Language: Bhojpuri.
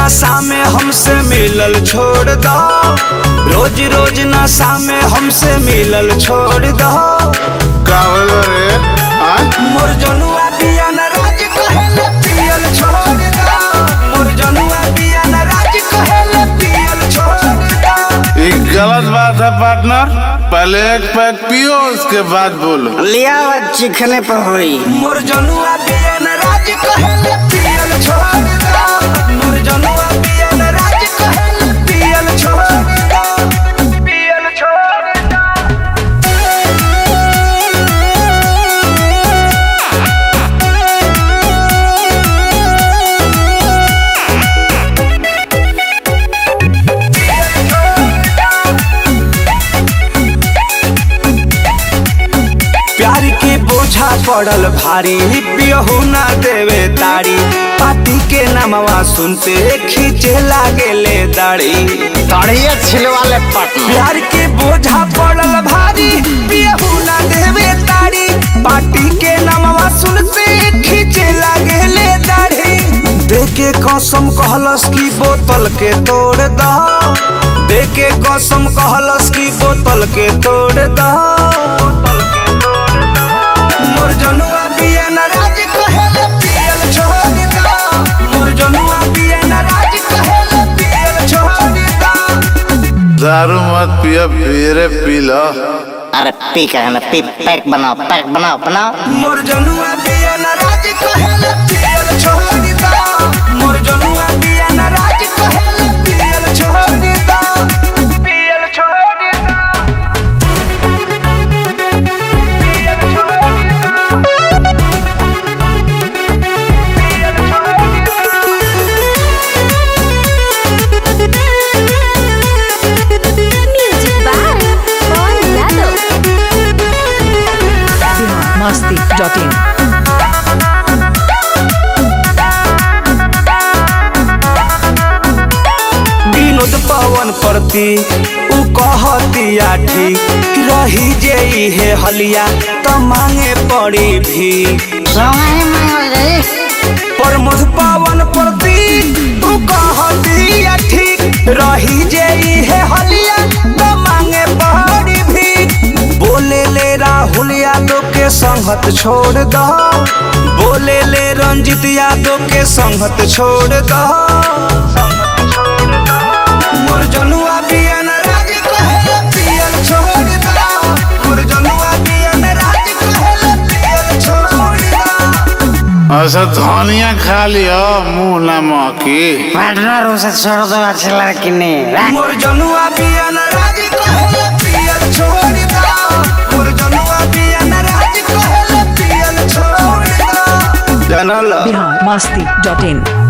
नशा में हमसे मिलल छोड़ दो रोज रोज नशा में हमसे मिलल छोड़ दो का होल रे हाँ? मोर जनुआ पिया न राज कहेले पियल छोड़ दो मोर जनुआ पिया न राज कहेले पियल छोड़ दो ये गलत बात है पार्टनर पहले एक पैक पियो उसके बाद बोलो लिया हुआ चिखने पर हुई मोर जनुआ पिया न राज कहेले पियल छोड़ दो मोर जनुआ पिया न राज कहेले पियल छोड़ दो पियल छोड़ दो प्यार के बोझा पड़ल भारी पियहू ना देवे तारी पाती के नामवा सुनते खींचे लागेले दाढ़ी तड़िए छिलवाले पटना प्यार के बोझा पड़ल भारी पियहू ना देवे तारी पाटी के नामवा सुनते खींचे लागेले दाढ़ी देके कसम कहलस की बोतल के तोड़ दो देके कसम कहलस की बोतल के तोड़ दो मोर जनुआ पिया न राज कहेले पियल छोड़ दो मोर जनुआ पिया न राज कहेले पियल छोड़ दो दारू मत पियो फिर पी लो अरे पी कर ना पी पैक बनाओ पैक बनाओ बनाओ मोर जनुआ पिया न राज कहेले पियल छोड़ दो मोर जनुआ पिया न राज कहेले पियल छोड़ दो पियल छोड़ दो पियल छोड़ दो पियल छोड़ दो Music by Paul Yadav. masti.in Vinod पवन प्रति उ कहतिया ठीक रही जे हे हलिया त मांगे पड़ी भी सोंगाई मांगल रे प्रमोद पवन प्रति उ कहतिया ठीक रही जे हे हलिया त मांगे पड़ी भी बोले ले राहुल यादव के संगत छोड़ दो बोले ले रंजित यादव के संगत छोड़ दो मोर जनुआ पिया न राज कहेले पियल छोड़ दो मोर जनुआ पिया न राज कहेले पियल छोड़ दो ऐसा धनिया खा लियो मुंह ना महकी पार्टनर उसे छोड़ दो अच्छी लड़की ने मोर जनुआ पिया न राज कहेले पियल छोड़ दो मोर जनुआ पिया न राज कहेले पियल छोड़ दो जनल biharmasti.in